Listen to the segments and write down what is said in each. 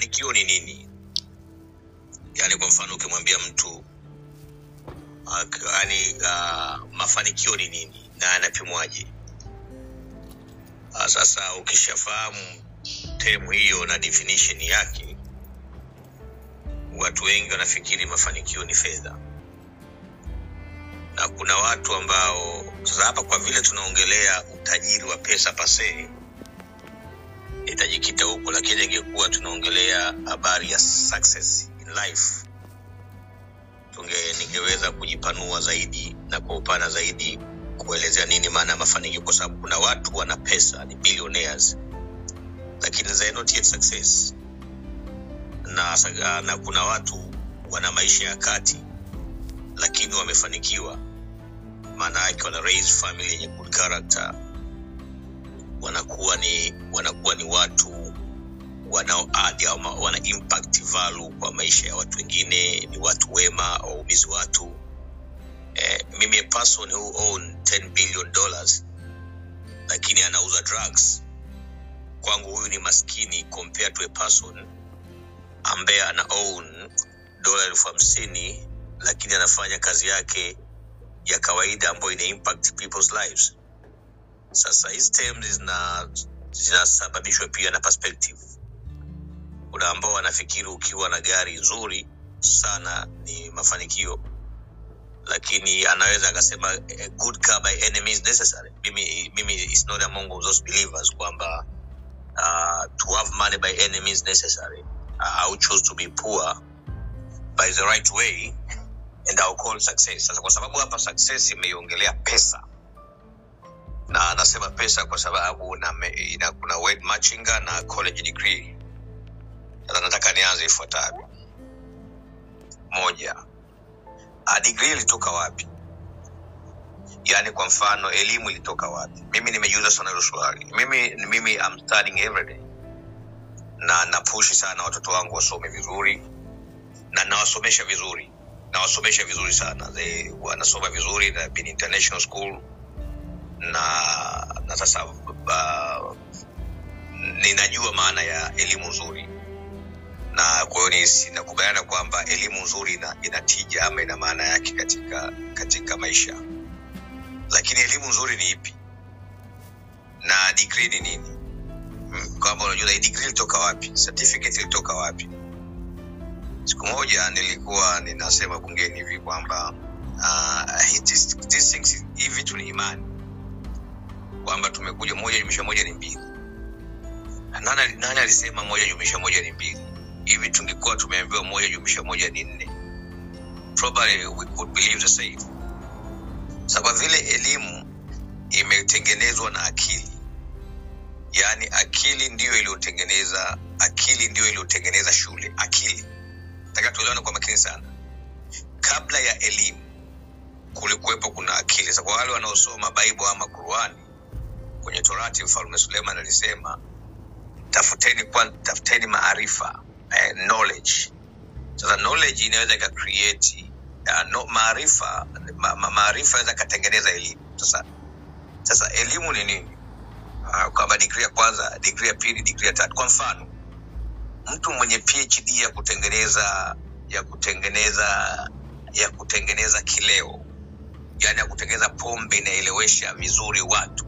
mafanikio ni nini yaani kwa mfano ukimwambia mtu ak- yaani uh, mafanikio ni nini na yanapimwaje uh, sasa ukishafahamu temu hiyo na definition yake watu wengi wanafikiri mafanikio ni fedha na kuna watu ambao sasa hapa kwa vile tunaongelea utajiri wa pesa pasee itajikita huko lakini ingekuwa tunaongelea habari ya success in life tunge ningeweza kujipanua zaidi na kwa upana zaidi kuelezea nini maana ya mafanikio kwa sababu kuna watu wana pesa ni billionaires lakini they are not yet success na, sa- na kuna watu wana maisha ya kati lakini wamefanikiwa maana yake wana raise family yenye good character wanakuwa ni wanakuwa ni watu wanao add ama wana impact value kwa maisha ya watu wengine ni watu wema waumizi watu eh, mimi a person who own 10 billion dollars lakini anauza drugs kwangu huyu ni maskini compared to a person ambaye ana own dola elfu hamsini lakini anafanya kazi yake ya kawaida ambayo ina impact people's lives sasa hizi terms zina zinasababishwa pia na perspective kuna ambao wanafikiri ukiwa na gari nzuri sana ni mafanikio lakini anaweza akasema a good car by any means necessary mimi mimi is not among those believers kwamba uh, to have money by any means necessary uh, I would choose to be poor by the right way and I'll call success sasa kwa sababu hapa success imeiongelea pesa na nasema pesa kwa sababu na, me- ina, kuna word machinga na college degree sasa nataka nianze ifuatavyo moja a degree ilitoka wapi yaani kwa mfano elimu ilitoka wapi mimi nimejiuza sana hilo swali mimi mimi I'm studying every day na napushi sana watoto wangu wasome vizuri na nawasomesha vizuri nawasomesha vizuri sana They, wanasoma vizuri na been international school na na sasa uh, ninajua maana ya elimu nzuri na kwa hiyo ni- sinakubaliana kwamba elimu nzuri ina, ina tija ama ina maana yake katika katika maisha lakini elimu nzuri ni ipi na degree ni nini Mm, kwamba unajua hii degree ilitoka wapi certificate ilitoka wapi siku moja nilikuwa ninasema bungeni hivi kwamba uh, this, this things, hii vitu ni imani kwamba tumekuja moja jumlisha moja ni mbili nani, nani alisema moja jumlisha moja ni mbili hivi tungekuwa tumeambiwa moja jumlisha moja ni nne probably we could believe the same sa kwa vile elimu imetengenezwa na akili yaani akili ndiyo iliyotengeneza akili ndiyo iliyotengeneza shule akili nataka tuelewane kwa makini sana kabla ya elimu kulikuwepo kuna akili sa kwa wale wanaosoma bible ama qurani kwenye torati mfalme suleiman alisema tafuteni kwa, tafuteni maarifa eh, knowledge sasa knowledge inaweza ika create uh, no, maarifa ma, ma, maarifa inaweza ikatengeneza elimu sasa sasa elimu ni nini uh, kwamba digri ya kwanza digri ya pili digri ya tatu kwa mfano mtu mwenye phd ya kutengeneza ya kutengeneza ya kutengeneza kileo yaani ya kutengeneza pombe inaelewesha vizuri watu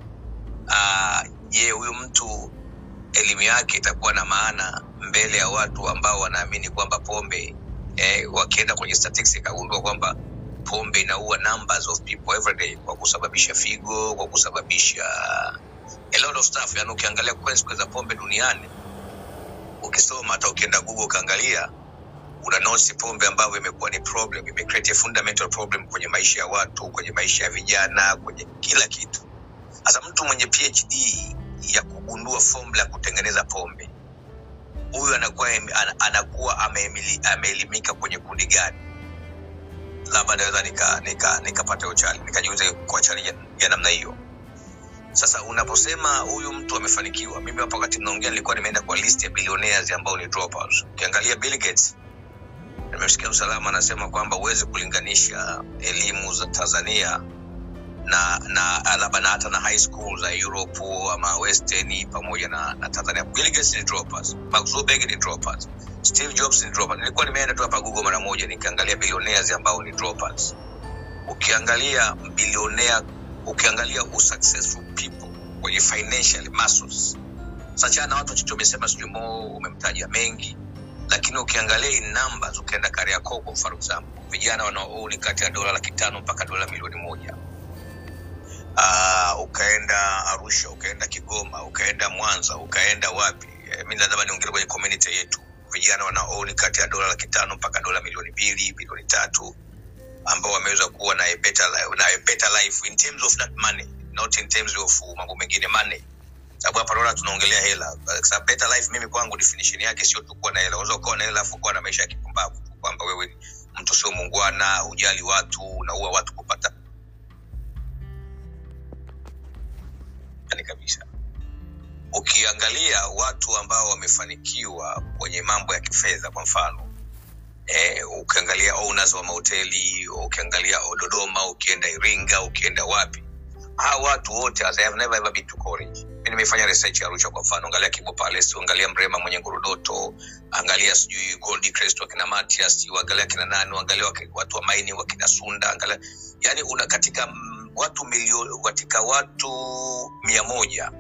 Ah, je huyu mtu elimu yake itakuwa na maana mbele ya watu ambao wanaamini kwamba pombe eh, wakienda kwenye statistics ikagundua kwamba pombe inaua numbers of people every day kwa kusababisha figo kwa kusababisha a lot of stuff yani ukiangalia consequences za pombe duniani ukisoma hata ukienda google ukaangalia una nosi pombe ambavyo imekuwa ni problem imecreate a fundamental problem kwenye maisha ya watu kwenye maisha ya vijana kwenye kila kitu sasa mtu mwenye phd ya kugundua formula ya kutengeneza pombe huyu anakuwa em- ana- anakuwa ameemili- ameelimika kwenye kundi gani labda naweza nikapata nika, nika nikapata hiyo challenge nikajiuza kwa challenge ya, ya namna hiyo sasa unaposema huyu mtu amefanikiwa mimi hapo wakati mnaongea nilikuwa nimeenda kwa list ya billionaires ambao ni dropouts ukiangalia bill gates nimesikia usalama anasema kwamba huwezi kulinganisha elimu za tanzania na na labda na hata na high school za europe ama western pamoja na, na tanzania bill gates ni droppers mark zuckerberg ni droppers steve jobs ni droppers nilikuwa nimeenda tu hapa google mara moja nikaangalia billionaires ambao ni droppers ukiangalia bilionea ukiangalia usuccessful people kwenye financial muscles sachana na watu wachache umesema sijui mo umemtaja mengi lakini ukiangalia in numbers ukienda kariakoo for example vijana wanaouni kati ya dola laki tano mpaka dola milioni moja uh, ukaenda arusha ukaenda kigoma ukaenda mwanza ukaenda wapi eh, mi lazima niongele kwenye community yetu vijana wanaouni kati ya dola laki tano mpaka dola milioni mbili milioni tatu ambao wameweza kuwa na a better, li- na a better life in terms of that money not in terms of mambo mengine money sababu hapa naona tunaongelea hela Kwa sababu better life mimi kwangu definition yake sio tu kuwa na hela unaweza ukawa na hela afu kuwa na maisha ya kipumbavu tu kwamba wewe ni mtu sio muungwana hujali watu unaua watu kupata yani kabisa ukiangalia watu ambao wamefanikiwa kwenye mambo ya kifedha kwa mfano eh, ukiangalia owners wa mahoteli ukiangalia dodoma ukienda iringa ukienda wapi hawa watu wote as I have never ever been to college mi nimefanya research ya arusha kwa mfano angalia kibo palace angalia mrema mwenye ngurudoto angalia sijui gold crest wakina matias angalia kina nani angalia waki- watu wa maini wakina sunda angalia yani una katika mm, watu milioni katika watu mia moja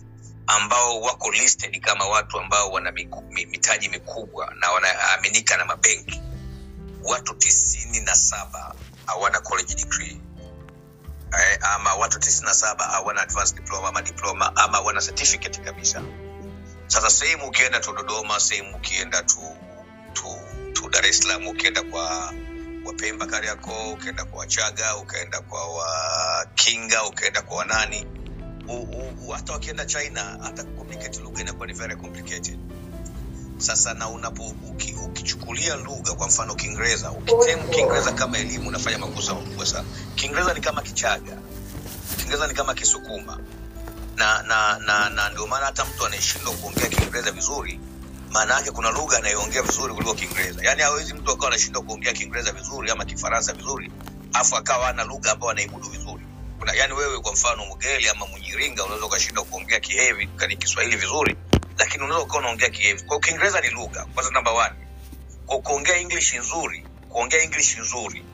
ambao wako listed kama watu ambao wana miku, mi- mitaji mikubwa na wanaaminika na mabenki watu tisini na saba hawana college degree eh, ama watu tisini na saba hawana advanced diploma ama diploma ama wana certificate kabisa sasa sehemu ukienda tu dodoma sehemu ukienda tu, tu, tu dar es salaam ukienda kwa wapemba kariako ukienda kwa wachaga ukaenda kwa wakinga ukaenda kwa wanani u, u, u, hata wakienda china hata communicate lugha inakuwa ni very complicated sasa na unapo uki, ukichukulia lugha kwa mfano kiingereza ukitemu kiingereza kama elimu unafanya makosa makubwa sana kiingereza ni kama kichaga kiingereza ni kama kisukuma na na na, na ndio maana hata mtu anayeshindwa kuongea kiingereza vizuri maana yake kuna lugha anayoongea vizuri kuliko kiingereza yaani hawezi mtu akawa anashindwa kuongea kiingereza vizuri ama kifaransa vizuri afu akawa ana lugha ambayo anaimudu vizuri kuna yaani wewe kwa mfano mgeli ama mnyiringa unaweza ukashindwa kuongea kihevi kani kiswahili vizuri lakini unaweza ukawa unaongea kihevi kwao kiingereza ni lugha kwanza namba one kwa kuongea english nzuri kuongea english nzuri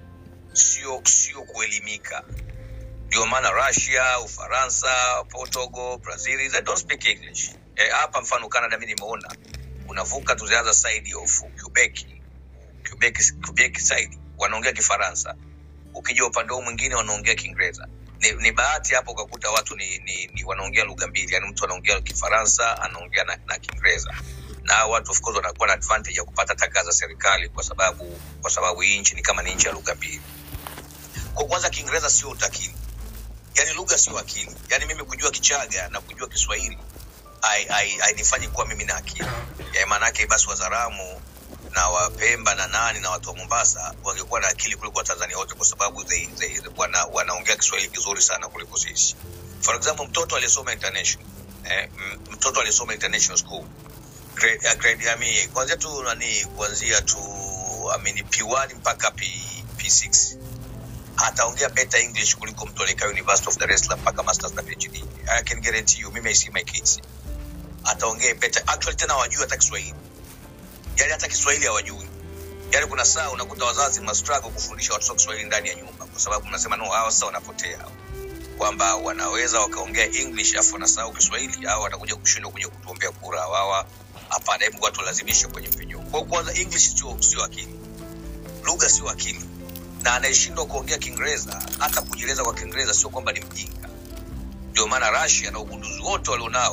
sio sio kuelimika ndio maana russia ufaransa portugal brazil they don't speak english Eh, hapa mfano canada mi nimeona unavuka to the other side of quebec quebec, quebec side wanaongea kifaransa ukija upande huu mwingine wanaongea kiingereza ni, ni bahati hapo ukakuta watu ni, ni, ni wanaongea lugha mbili yani mtu anaongea kifaransa anaongea na, na kiingereza na hao watu of course wanakuwa na advantage ya kupata taka za serikali kwa sababu kwa sababu hii nchi ni kama ni nchi ya lugha mbili kwa kwanza kiingereza sio utakili yani lugha sio akili yani mimi kujua kichaga na kujua kiswahili hainifanyi kuwa mimi na akili ya maanaake basi wazaramu na wapemba na nani na watu wa mombasa wangekuwa na akili kuliko watanzania wote kwa sababu they, they, wana, wanaongea kiswahili kizuri sana kuliko sisi for example mtoto aliyesoma international eh, m- mtoto aliyesoma international school grade, uh, grade, I mean, kuanzia tu nani kuanzia tu I mean, p1 mpaka P, p6 ataongea better english kuliko mtu aliyekaa university of dar es salaam mpaka masters na phd i can guarantee you mimi i see my kids ataongea better actually tena hawajui hata kiswahili yani hata kiswahili hawajui yani kuna saa unakuta wazazi mna struggle kufundisha watoto kiswahili ndani ya nyumba kwa sababu mnasema no hawa sasa wanapotea kwamba wanaweza wakaongea english afu wanasahau kiswahili au watakuja kushindwa kuja kutuombea kura wawa hapana hebu watu walazimishe kwenye mpenyo kwa kwanza english sio sio akili lugha sio akili na anayeshindwa kuongea kiingereza hata kujieleza kwa kiingereza sio kwamba ni mjinga ndio maana russia na ugunduzi wote walionao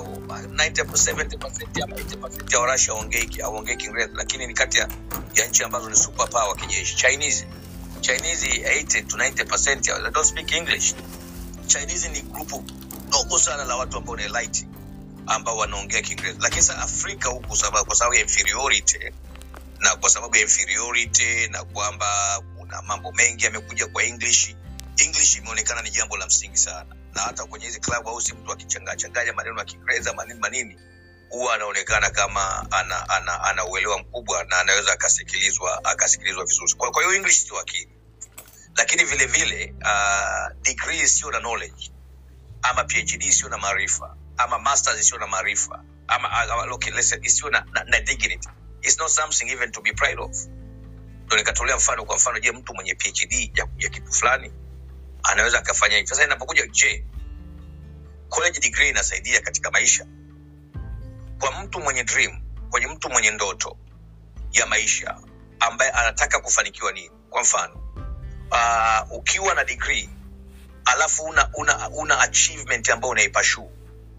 90% ama 80% ya warusia hawaongei kiingereza lakini ni kati ya, ya nchi ambazo ni super power kijeshi chinese chinese 80 to 90% ya- they don't speak english chinese ni grupu dogo sana la watu ambao ni elite ambao wanaongea kiingereza lakini sasa afrika huku sababu, kwa sababu ya inferiority na kwa sababu ya inferiority na kwamba kuna mambo mengi yamekuja kwa english english imeonekana ni jambo la msingi sana na hata kwenye hizi club house mtu akichangachanganya maneno ya kiingereza manini manini huwa anaonekana kama ana, ana, ana uelewa mkubwa na anaweza akasikilizwa akasikilizwa vizuri kwa kwa hiyo english sio akili lakini vile vile uh, degree sio na knowledge ama phd isiyo na maarifa ama masters isiyo na maarifa ama uh, okay, let's say isiyo na, na, na dignity it's not something even to be proud of ndo nikatolea mfano kwa mfano je mtu mwenye phd ya, ya kitu fulani anaweza akafanya hivi sasa inapokuja je college degree inasaidia katika maisha kwa mtu mwenye dream kwenye mtu mwenye ndoto ya maisha ambaye anataka kufanikiwa nini kwa mfano uh, ukiwa na degree alafu una, una, una achievement ambayo unaipashuu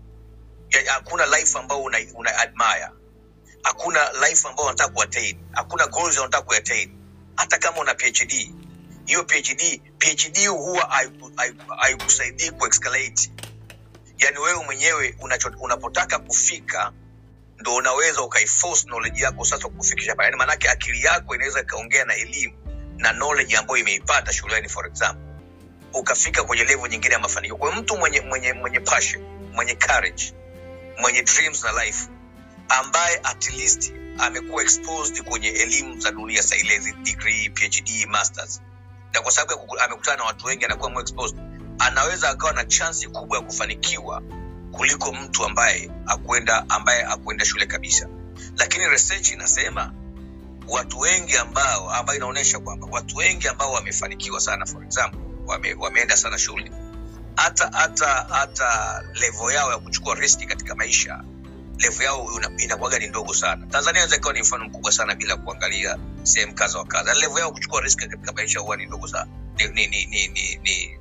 Ya- hakuna life ambayo una, una admire hakuna life ambayo unataka kuattain hakuna goals unataka kuattain hata kama una phd hiyo phd phd huwa haiku- haiku- haikusaidii kuescalate yani wewe mwenyewe unacho, unapotaka kufika ndo unaweza ukaiforce knowledge yako sasa kufikisha pale yani maanake akili yako inaweza ikaongea na elimu na knowledge ambayo imeipata shuleni for example ukafika kwenye level nyingine ya mafanikio kwa hiyo mtu mwenye mwenye mwenye passion mwenye courage mwenye dreams na life ambaye at least amekuwa exposed kwenye elimu za dunia sailezi degree phd masters na kwa sababu ya kuku- amekutana na watu wengi anakuwa more exposed anaweza akawa na chansi kubwa ya kufanikiwa kuliko mtu ambaye akwenda ambaye akwenda shule kabisa lakini research inasema watu wengi ambao ambayo inaonyesha kwamba watu wengi ambao wamefanikiwa sana for example wame, wameenda sana shule hata hata hata levo yao ya kuchukua riski katika maisha levo yao una- inakuwaga ni ndogo sana tanzania inaweza ikawa ni mfano mkubwa sana bila kuangalia sehemu kadha wa kadha levo yao kuchukua riski katika maisha huwa ni ndogo sana ni, ni, ni, ni, ni, ni,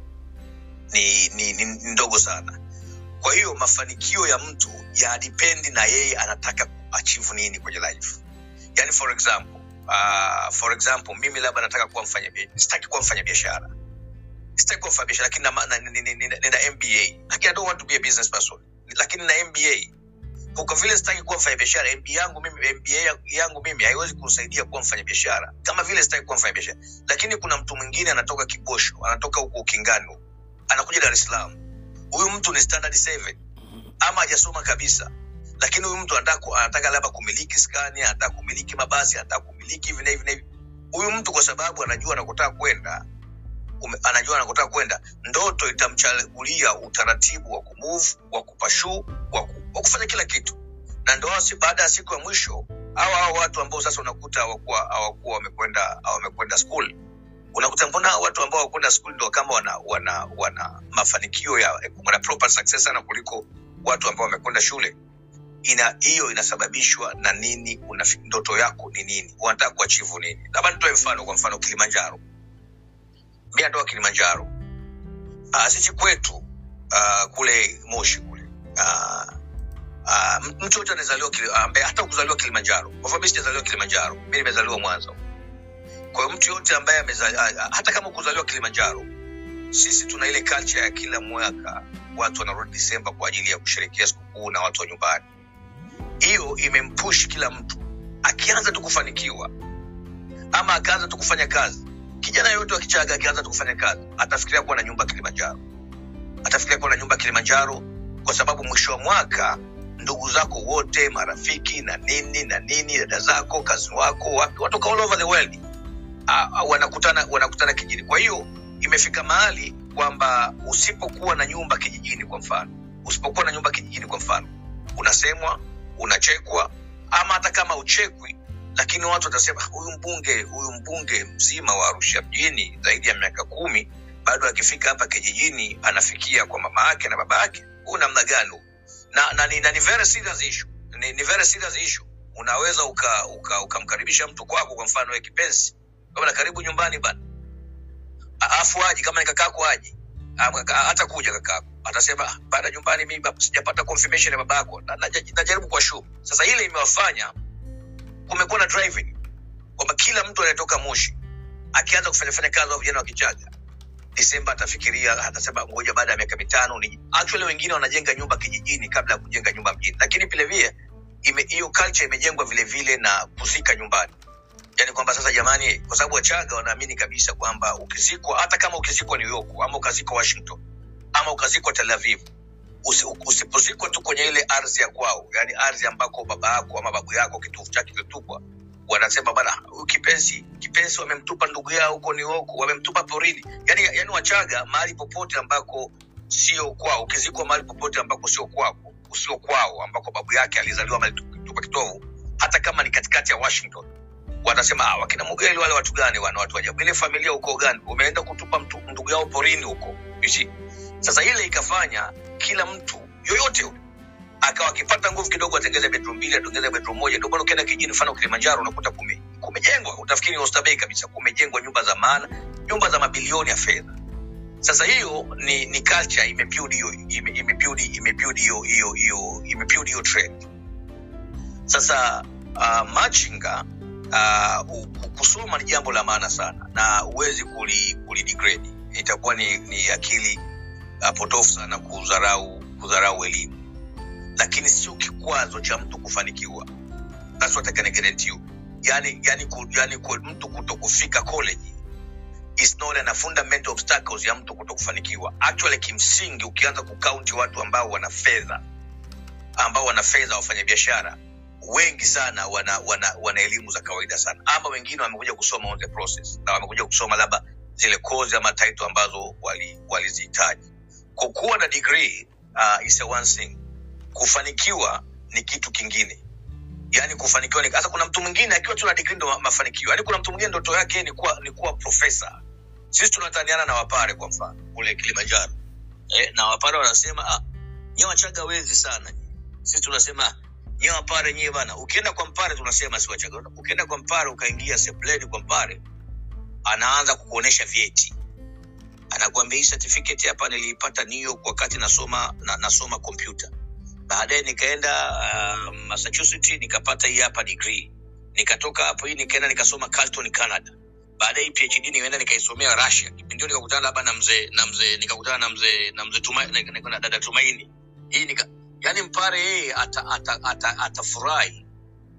ni, ni, ni, ni ndogo sana kwa hiyo mafanikio ya mtu yadipendi na yeye anataka kuachieve nini kwenye life yani for example uh, for example mimi labda nataka kuwa mfanya sitaki kuwa mfanya biashara sitaki kuwa mfanya biashara lakini na- na- nina nina- nina mba lakini i don't want to be a business person lakini na mba kwa vile sitaki kuwa mfanya biashara mba yangu mimi mba ya- yangu mimi haiwezi kusaidia kuwa mfanya biashara kama vile sitaki kuwa mfanya biashara lakini kuna mtu mwingine anatoka kibosho anatoka huko ukingani huko, anakuja dar es salaam huyu mtu ni standard seven ama hajasoma kabisa lakini huyu mtu anataka ku- anataka labda kumiliki skani anataka kumiliki mabasi anataka kumiliki hivi na hivi na hivi huyu mtu kwa sababu anajua anakotaka kwenda ume- anajua anakotaka kwenda ndoto itamchagulia utaratibu wa kumove wa kupashuu wa, ku, wa kufanya kila kitu na ndo wasi baada ya siku ya mwisho hawa hawa watu ambao sasa unakuta hawakuwa hawakuwa wamekwenda wamekwenda school unakuta mbona hawa watu ambao hawakwenda school ndo kama wana wana wana mafanikio ya wana proper success sana kuliko watu ambao wamekwenda shule ina hiyo inasababishwa na nini unafi, ndoto yako ni nini unataka kuachivu nini labda nitoe mfano kwa mfano kilimanjaro mi natoka kilimanjaro uh, sisi kwetu uh, kule moshi kule uh, uh, mtu yote anazaliwa Kili- ambaye hata kuzaliwa kilimanjaro kwa mfano mi sijazaliwa kilimanjaro mi nimezaliwa mwanza kwa hiyo mtu yote ambaye amezaliwa hata kama kuzaliwa kilimanjaro sisi tuna ile culture ya kila mwaka watu wanarudi disemba kwa ajili ya kusherekea sikukuu na watu wa nyumbani hiyo imempush kila mtu akianza tu kufanikiwa ama akaanza tu kufanya kazi kijana yoyote wa kichaga akianza tu kufanya kazi atafikiria kuwa na nyumba kilimanjaro atafikiria kuwa na nyumba kilimanjaro kwa sababu mwisho wa mwaka ndugu zako wote marafiki na nini na nini dada zako kazi wako wapi watoka all over the world uh, uh, wanakutana wanakutana kijijini kwa hiyo imefika mahali kwamba usipokuwa na nyumba kijijini kwa mfano usipokuwa na nyumba kijijini kwa mfano unasemwa unachekwa ama hata kama uchekwi lakini watu watasema huyu mbunge huyu mbunge mzima wa arusha mjini zaidi ya miaka kumi bado akifika hapa kijijini anafikia kwa mama yake na baba yake huu namna gani huu? na, na, ni, na ni very serious issue ni, ni very serious issue unaweza ukamkaribisha uka, uka ukamkaribisha mtu kwako kwa mfano we kipenzi kama na karibu nyumbani bana afu aji kama ni kakako aji Ama kaka- hata kuja kakako atasema "Ah, baada nyumbani mimi baba, sijapata confirmation ya babako na, na, najaribu kwa shu sasa ile imewafanya kumekuwa na driving kwamba kila mtu anayetoka moshi akianza kufanya fanya kazi wa vijana wa kichaga disemba atafikiria atasema ngoja baada ya miaka mitano ni actually wengine wanajenga nyumba kijijini kabla ya kujenga nyumba mjini lakini vile vile ime- hiyo culture imejengwa vile vile na kuzika nyumbani yani kwamba sasa jamani kwa sababu wachaga wanaamini kabisa kwamba ukizikwa hata kama ukizikwa new york ama ukazikwa washington ama ukazikwa tel aviv usi, usipozikwa tu kwenye ile ardhi ya kwao yani ardhi ambako baba yako ama babu yako kitovu chake kilitupwa wanasema bana huyu kipenzi kipenzi wamemtupa ndugu yao huko New York wamemtupa porini yani, yani wachaga mahali popote ambako sio kwao ukizikwa mahali popote ambako sio kwako sio kwao ambako babu yake alizaliwa mahali tupa kitovu hata kama ni katikati ya Washington watasema ah, wakina Mugeli wale watu gani wana watu ajabu ile familia huko gani umeenda kutupa mtu, ndugu yao porini huko you see sasa ile ikafanya kila mtu yoyote yule akawa akipata nguvu kidogo atengeze bedroom mbili atengeze bedroom moja ndio maana ukienda kijini mfano Kilimanjaro unakuta kume kumejengwa utafikiri Oysterbay kabisa kumejengwa nyumba za maana nyumba za mabilioni ya fedha sasa hiyo ni ni culture imebuild hiyo ime- imebuild imebuild hiyo hiyo hiyo imebuild hiyo trend sasa uh, machinga uh, u- ku- kusoma ni jambo la maana sana na huwezi kuli, kuli degrade itakuwa ni, ni akili uh, potofu sana kudharau kudharau elimu lakini sio kikwazo cha mtu kufanikiwa That's what I can guarantee you. yani, yani, ku, yani ku, mtu kuto kufika college is not an fundamental obstacles ya mtu kuto kufanikiwa actually kimsingi ukianza kukaunti watu ambao wana fedha ambao wana fedha wafanyabiashara wengi sana wana wana wana elimu za kawaida sana ama wengine wamekuja kusoma on the process na wamekuja kusoma labda zile kozi ama title ambazo wali- walizihitaji kwa kuwa na degree uh, is a one thing kufanikiwa ni kitu kingine yani kufanikiwa ni sasa kuna mtu mwingine akiwa tu na degree ndo ma- mafanikio yani kuna mtu mwingine ndoto yake ni kuwa ni kuwa profesa sisi tunataniana na wapare kwa mfano kule kilimanjaro eh, na wapare wanasema ah, nyewe wachaga wezi sana sisi tunasema nyewe wapare nyewe bana ukienda kwa mpare tunasema si wachaga ukienda kwa mpare ukaingia sebleni kwa mpare anaanza kukuonesha vyeti anakuambia hii certificate hapa niliipata New York wakati nasoma na, nasoma kompyuta baadaye nikaenda uh, massachusetts nikapata hii hapa degree nikatoka hapo hii nikaenda nikasoma Carleton Canada baadaye hii phd nikaenda nikaisomea russia kipindi hiyo nikakutana labda na mzee na mzee nikakutana na mzee na mzee Tuma, na, na, na dada tumaini hii nika yani mpare yeye atafurahi ata, ata, ata atafurahi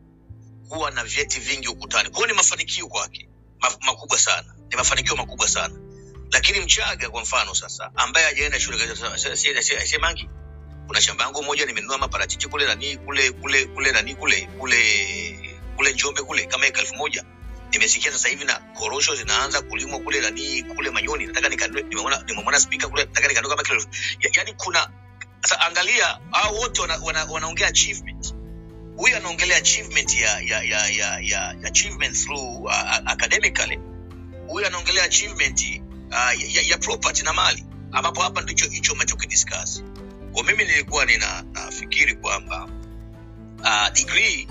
kuwa na vyeti vingi ukutani kwao ni mafanikio kwake ma, makubwa sana ni mafanikio makubwa sana lakini mchaga kwa mfano sasa ambaye hajaenda shule kasema, "Se- se- se- se- mangi kuna shamba yangu moja nimenunua maparachichi kule nani kule kule kule nani kule kule kule njombe kule kama eka elfu moja nimesikia sasa hivi na korosho zinaanza kulimwa kule nani kule manyoni nataka nikanunue nimeona nimemwona spika kule nataka nikanunue kama kilo elfu ya, yani kuna sasa angalia hao wote wana, wana, wanaongea achievement huyu anaongelea achievement ya ya ya ya, ya achievement through uh, academically huyu anaongelea achievement uh, ya, ya property na mali ambapo hapa ndicho hicho amechokidiscuss kwa mimi nilikuwa nina nafikiri kwamba uh, degree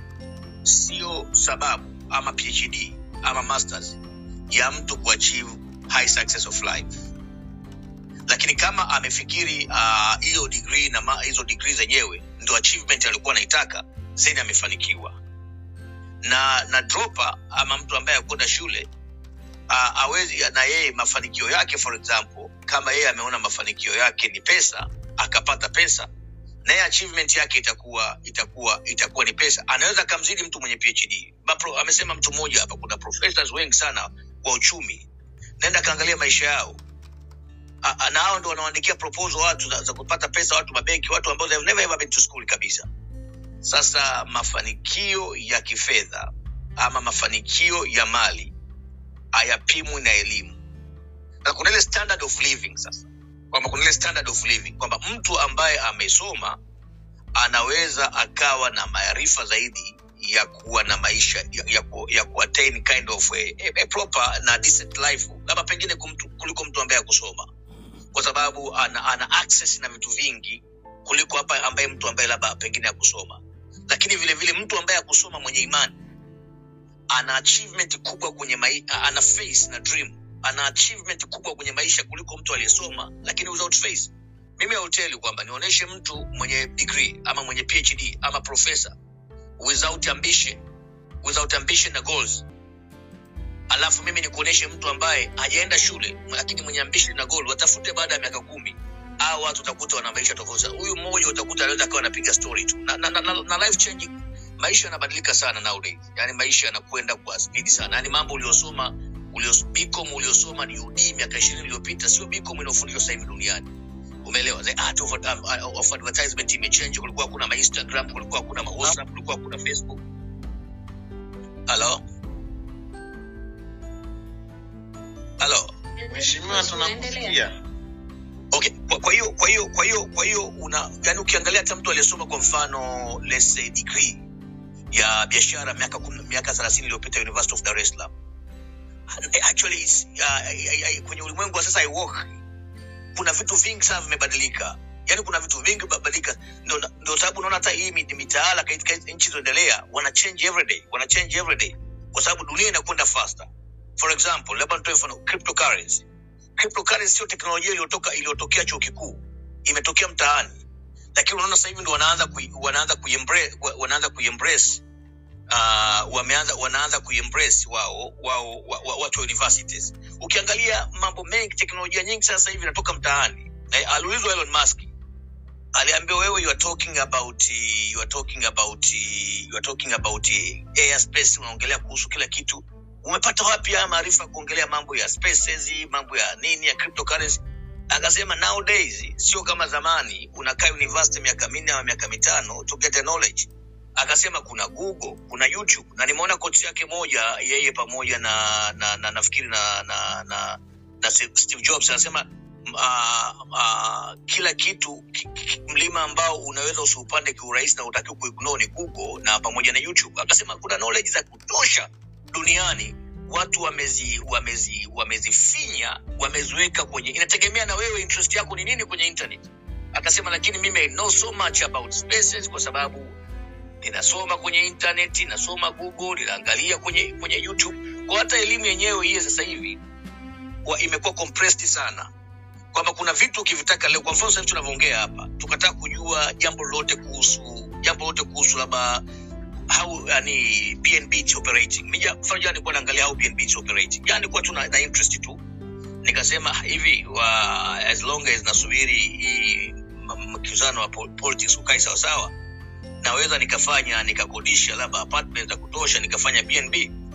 sio sababu ama phd ama masters ya mtu kuachieve high success of life lakini kama amefikiri ah, hiyo uh, degree na ma- hizo degree zenyewe ndo achievement alikuwa anaitaka zeni amefanikiwa na na dropa ama mtu ambaye akwenda shule uh, awezi na yeye mafanikio yake for example kama yeye ameona mafanikio yake ni pesa akapata pesa na yeye achievement yake itakuwa itakuwa itakuwa ni pesa anaweza akamzidi mtu mwenye phd Mapro, amesema mtu mmoja hapa kuna professors wengi sana wa uchumi naenda kaangalia maisha yao A- a- na hao ndo wanaoandikia proposal watu za, za kupata pesa watu mabenki watu ambao they've never ever been to school kabisa sasa mafanikio ya kifedha ama mafanikio ya mali hayapimwi na elimu na kuna ile standard of living sasa kwamba kuna ile standard of living kwamba mtu ambaye amesoma anaweza akawa na maarifa zaidi ya kuwa na maisha ya, ya, ku, ya kuattain kind of a, a, a proper na decent life labda pengine kumtu, kuliko mtu ambaye akusoma kwa sababu ana, ana access na vitu vingi kuliko hapa ambaye mtu ambaye labda pengine akusoma lakini vile vile mtu ambaye akusoma mwenye imani ana achievement kubwa kwenye mai, ana face na dream ana achievement kubwa kwenye maisha kuliko mtu aliyesoma lakini without face mimi auteli kwamba nionyeshe mtu mwenye degree ama mwenye phd ama professor without ambition without ambition na goals alafu mimi nikuonyeshe mtu ambaye hajaenda shule lakini mwenye ambition na goal watafute baada ya miaka kumi au watu utakuta wana maisha tofauti sana. huyu mmoja utakuta anaweza akawa anapiga story tu na, na, na, na, na life changing maisha yanabadilika sana nowadays yani maisha yanakwenda kwa spidi sana yani mambo uliosoma ulios, bicom uliosoma ni ud miaka ishirini iliyopita sio bicom inaofundishwa sasa hivi duniani umeelewa the art of, um, of advertisement imechange kulikuwa kuna mainstagram kulikuwa kuna mawhatsapp kulikuwa kuna facebook halo halo Mheshimiwa, tunakusikia. okay kwa kwa hiyo kwa hiyo kwa hiyo kwa hiyo una yani ukiangalia hata mtu aliyesoma kwa mfano let's say degree ya biashara miaka kum- miaka 30 iliyopita University of Dar es Salaam actually it's, uh, I, I, I, kwenye ulimwengu wa sasa I work kuna vitu vingi sana vimebadilika yaani kuna vitu vingi vimebadilika ndio ndio sababu unaona hata hii mi- mitaala katika nchi zinaendelea wana change every day wana change every day kwa sababu dunia inakwenda faster for example labda nitoe mfano cryptocurrency cryptocurrency sio teknolojia iliyotoka iliyotokea chuo kikuu imetokea mtaani lakini unaona sasa hivi ndo wanaanza kui, wanaanza kuiembrace wanaanza kuiembrace uh, wameanza wanaanza kuiembrace wao wao wa, wa, watu wa universities ukiangalia mambo mengi teknolojia nyingi sasa hivi inatoka mtaani na aliulizwa Elon Musk aliambiwa wewe you are talking about you are talking about you are talking about airspace unaongelea kuhusu kila kitu umepata wapi haya maarifa ya kuongelea mambo ya spaces mambo ya nini ya cryptocurrency akasema nowadays sio kama zamani unakaa university miaka minne ama miaka mitano to get a knowledge akasema kuna google kuna youtube na nimeona kochi yake moja yeye pamoja na na, na nafikiri na na, na na steve jobs anasema uh, uh, kila kitu ki, ki, mlima ambao unaweza usiupande kiurahisi na utakiwa kuignore ni google na pamoja na youtube akasema kuna knowledge za kutosha duniani watu wamezi wamezi wamezifinya wameziweka kwenye inategemea na wewe interest yako ni nini kwenye internet akasema lakini mimi I know so much about spaces kwa sababu ninasoma kwenye internet nasoma google ninaangalia kwenye kwenye youtube kwa hata elimu yenyewe hii sasa hivi wa- imekuwa compressed sana kwamba kuna vitu ukivitaka leo kwa mfano sasa hivi tunavyoongea hapa tukataka kujua jambo lolote kuhusu jambo lolote kuhusu labda how yani bnb is operating mija mfano jana nilikuwa naangalia how bnb is operating jana nilikuwa tu na, na interest tu nikasema hivi wa, as long as nasubiri hii m- mkizano wa pol- politics ukai sawasawa naweza nikafanya nikakodisha labda apartment za kutosha nikafanya bnb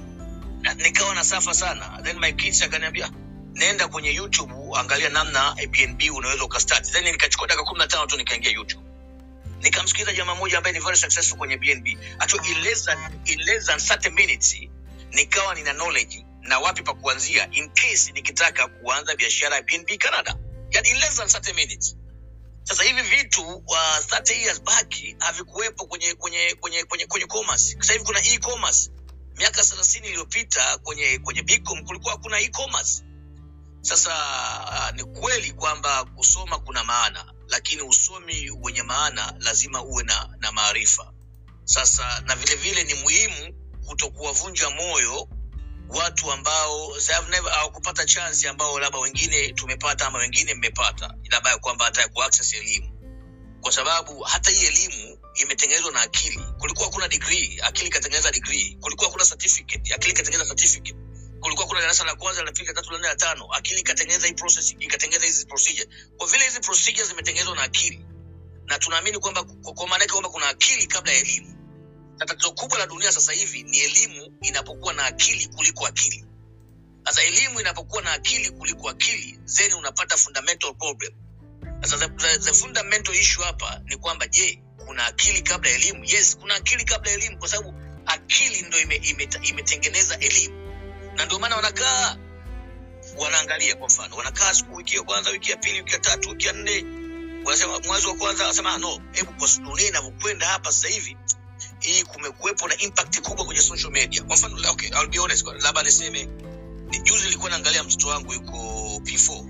na, nikawa na safa sana then my kids akaniambia nenda kwenye youtube angalia namna eh, bnb unaweza ukastart then nikachukua dakika kumi na tano tu nikaingia youtube nikamsikiliza jamaa mmoja ambaye ni very successful kwenye bnb actually in less than, in less than 30 minutes nikawa nina knowledge na wapi pa kuanzia in case nikitaka kuanza biashara ya bnb canada yani in less than 30 minutes sasa hivi vitu uh, 30 years back havikuwepo kwenye kwenye kwenye kwenye kwenye commerce sasa hivi kuna e-commerce miaka 30 iliyopita kwenye kwenye bicom kulikuwa hakuna e-commerce sasa uh, ni kweli kwamba kusoma kuna maana lakini usomi wenye maana lazima uwe na, na maarifa sasa na vile vile ni muhimu kutokuwavunja moyo watu ambao they have never hawakupata chance ambao labda wengine tumepata ama wengine mmepata labda ya kwamba hata ya kuaccess elimu kwa sababu hata hii elimu imetengenezwa na akili kulikuwa kuna degree akili ikatengeneza degree kulikuwa kuna certificate akili ikatengeneza certificate kulikuwa kuna darasa la kwanza la pili la tatu la nne la tano akili ikatengeneza hii process ikatengeneza hizi procedure kwa vile hizi procedures zimetengenezwa na akili na tunaamini kwamba kwa kwa maana yake kwamba kuna akili kabla ya elimu na tatizo kubwa la dunia sasa hivi ni elimu inapokuwa na akili kuliko akili sasa elimu inapokuwa na akili kuliko akili then unapata fundamental problem sasa the, the, the fundamental issue hapa ni kwamba je kuna akili kabla ya elimu yes kuna akili kabla ya elimu kwa sababu akili ndo imetengeneza ime, ime imetengeneza elimu na ndio maana wanakaa wanaangalia kwa mfano wanakaa siku wiki ya kwanza wiki ya pili wiki ya tatu wiki ya nne wanasema mwezi wa kwanza wanasema "Ah, no hebu kwa dunia inavyokwenda hapa sasa hivi hii kumekuwepo na impact kubwa kwenye social media kwa mfano okay, I'll be honest labda niseme ni juzi nilikuwa naangalia mtoto wangu yuko p4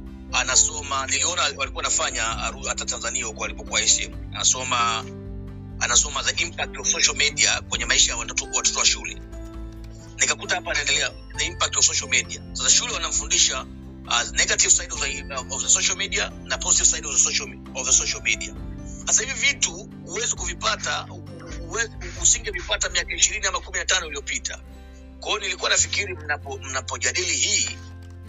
anasoma niliona walikuwa nafanya aru- hata tanzania huko alipokuwa sm anasoma anasoma the impact of social media kwenye maisha ya watoto watoto wa shule nikakuta hapa anaendelea the impact of social media sasa shule wanamfundisha uh, negative side of the, of the social media na positive side of the social, of the social media sasa hivi vitu huwezi kuvipata huwezi- usingevipata miaka ishirini ama kumi na tano iliyopita kwa hiyo nilikuwa nafikiri mnapo- mnapojadili hii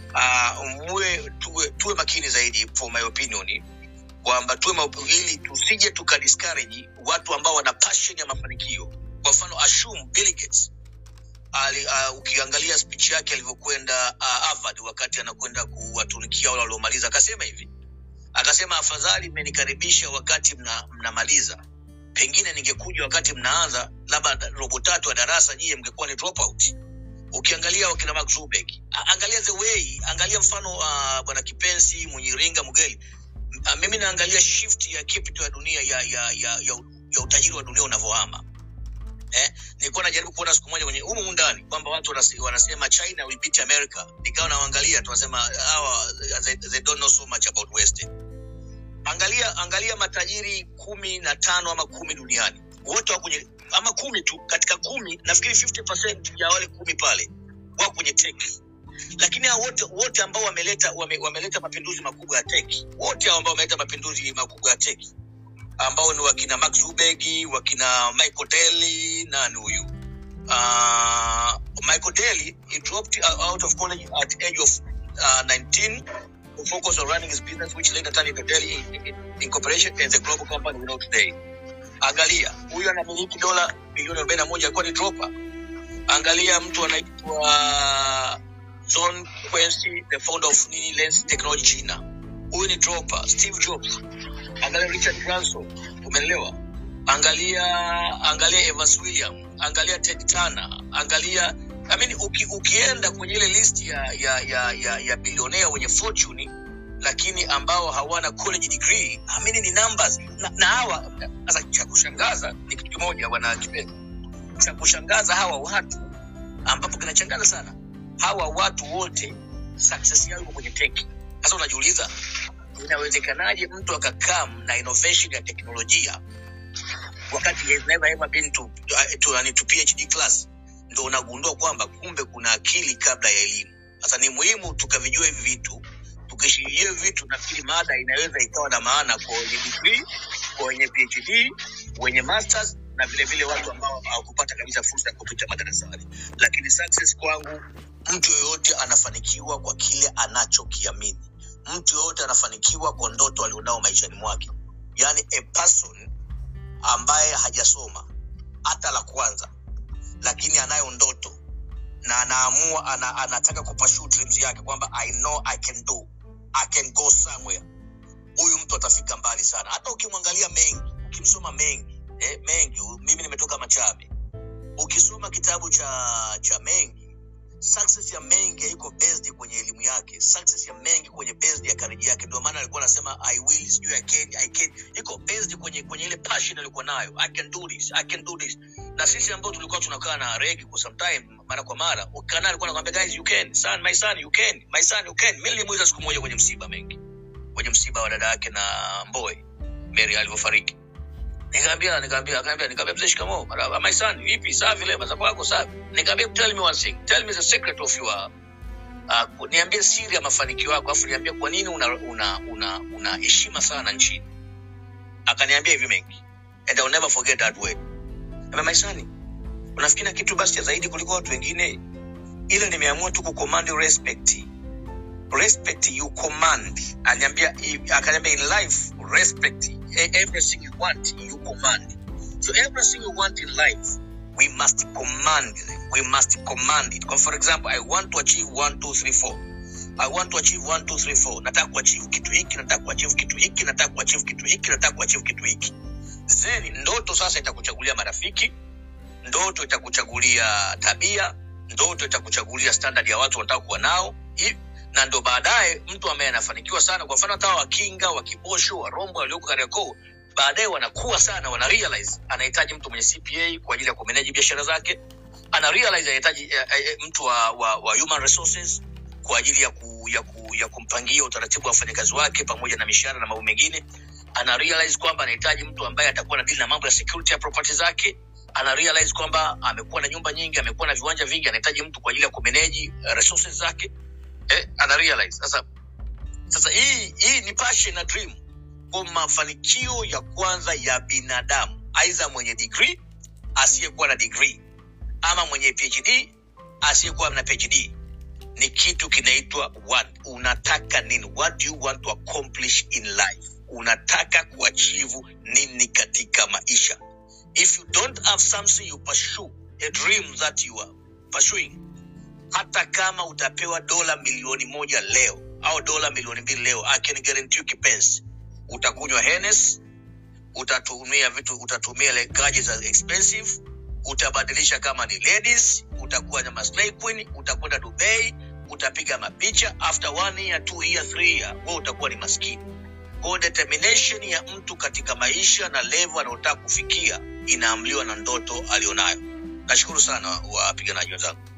uh, muwe tuwe, tuwe makini zaidi for my opinion kwamba tuwe ma- ili tusije tukadiscourage watu ambao wana passion ya mafanikio kwa mfano ashum Bill Gates ali, uh, ukiangalia speech yake alivyokwenda uh, Harvard wakati anakwenda kuwatumikia wale waliomaliza akasema hivi akasema afadhali mmenikaribisha wakati mna, mnamaliza pengine ningekuja wakati mnaanza labda robo tatu ya darasa nyie mngekuwa ni dropout ukiangalia wakina Mark Zuckerberg a- angalia the way angalia mfano uh, bwana Kipenzi Mwenyiringa Mugeli uh, mimi naangalia shift ya capital ya dunia ya ya ya, ya, ya utajiri wa dunia unavyohama eh, nilikuwa najaribu kuona siku moja kwenye humu ndani kwamba watu wanase- wanasema China will beat America, nikawa naangalia tunasema hawa they, they don't know so much about West. Angalia angalia matajiri kumi na tano ama kumi duniani wote wako kwenye ama kumi tu, katika kumi nafikiri 50% ya wale kumi pale wako kwenye tech lakini hao wote wote ambao wameleta wame, wameleta mapinduzi makubwa ya tech wote hao ambao wameleta mapinduzi makubwa ya tech ambao ni wakina Mark Zuckerberg, wakina Michael Dell, nani huyu uh, Michael Dell, he dropped out of college at age of uh, 19 to focus on running his business, which later turned into Dell Incorporation and the global company we know today. Angalia, huyu anamiliki dola bilioni 41 alikuwa ni dropper. Angalia mtu anaitwa John Quincy, the founder of nini Lens Technology China. Huyu ni dropper. Steve Jobs. Angalia Richard Branson, umeelewa? Angalia angalia Evans William, angalia Ted Turner, angalia I mean, uki, ukienda kwenye ile list ya ya ya ya, ya bilionea wenye fortune lakini ambao hawana college degree, I mean, ni numbers na, na hawa sasa, cha kushangaza ni kitu kimoja, bwana Kipenda, cha kushangaza hawa watu ambapo kinachangaza sana, hawa watu wote success yao iko kwenye tech. Sasa unajiuliza inawezekanaje mtu akakam na innovation ya teknolojia wakati he has never ever been to, to, to, to PhD class, ndo unagundua kwamba kumbe kuna akili kabla ya elimu. Sasa ni muhimu tukavijua hivi vitu, tukishikilia hivi vitu, nafikiri mada inaweza ikawa na maana kwa wenye degree, kwa wenye PhD, wenye masters na vile vile watu ambao hawakupata kabisa fursa ya kupita madarasani. Lakini success kwangu, mtu yoyote anafanikiwa kwa kile anachokiamini. Mtu yoyote anafanikiwa kwa ndoto alionao maishani mwake, yaani a person ambaye hajasoma hata la kwanza, lakini anayo ndoto na anaamua ana, anataka kupashu dreams yake kwamba I know I can do I can go somewhere. Huyu mtu atafika mbali sana. Hata ukimwangalia mengi, ukimsoma mengi eh, mengi, mimi nimetoka Machabe, ukisoma kitabu cha cha mengi success ya mengi haiko based kwenye elimu yake success ya mengi kwenye based ya kariji yake ndio maana alikuwa anasema i will sijui i can i can iko based kwenye kwenye ile passion alikuwa nayo i can do this i can do this na sisi ambao tulikuwa tunakaa na regi kwa some time mara kwa mara ukana alikuwa anakuambia guys you can son my son you can my son you can mimi nilimuuliza siku moja kwenye msiba mengi kwenye msiba wa dada yake na Mboy Mary alivyofariki Nikamwambia nikamwambia akaniambia nikamwambia mzee shikamoo. Marhaba my son, vipi? Safi leo mazapo yako safi. Nikamwambia tell me one thing. Tell me the secret of your uh, niambie siri ya mafanikio yako afu niambie kwa nini una una una, una heshima sana nchini. Akaniambia hivi mengi. And I'll never forget that word. Nikamwambia my son, unafikiri na kitu basi cha zaidi kuliko watu wengine? Ile nimeamua tu kucommand respect. Respect you command. Aniambia akaniambia in life respect everything you want you command so everything you want in life we must command we must command it for example i want to achieve one two three four i want to achieve one two three four nataka kuachieve kitu hiki nataka kuachieve kitu hiki nataka kuachieve kitu hiki nataka kuachieve kitu hiki then ndoto sasa itakuchagulia marafiki ndoto itakuchagulia tabia ndoto itakuchagulia standard ya watu wanataka kuwa nao na ndo baadaye mtu ambaye anafanikiwa sana kwa mfano hata wakinga wakibosho warombo walioko kariakoo baadaye wanakuwa sana wana realize anahitaji mtu mwenye cpa kwa ajili ya kumeneji biashara zake ana realize anahitaji eh, eh, mtu wa, wa, wa human resources kwa ajili ya, ku, ya, ku, ya kumpangia utaratibu wa wafanyakazi wake pamoja na mishahara na mambo mengine ana realize kwamba anahitaji mtu ambaye atakuwa na dili na mambo ya security ya property zake ana realize kwamba amekuwa na nyumba nyingi amekuwa na viwanja vingi anahitaji mtu kwa ajili ya kumeneji uh, resources zake eh, ana realize sasa sasa hii hii ni passion na dream kwa mafanikio ya kwanza ya binadamu aidha mwenye degree asiyekuwa na degree ama mwenye phd asiyekuwa na phd ni kitu kinaitwa what unataka nini what do you want to accomplish in life unataka kuachivu nini katika maisha if you don't have something you pursue a dream that you are pursuing hata kama utapewa dola milioni moja leo au dola milioni mbili leo I can guarantee you kipenzi utakunywa Hennes utatumia vitu utatumia like gadgets za expensive utabadilisha kama ni ladies utakuwa na maslay queen utakwenda dubai utapiga mapicha after one year two year three year wewe utakuwa ni maskini kwa determination ya mtu katika maisha na level anayotaka kufikia inaamliwa na ndoto alionayo nashukuru sana wapiganaji wenzangu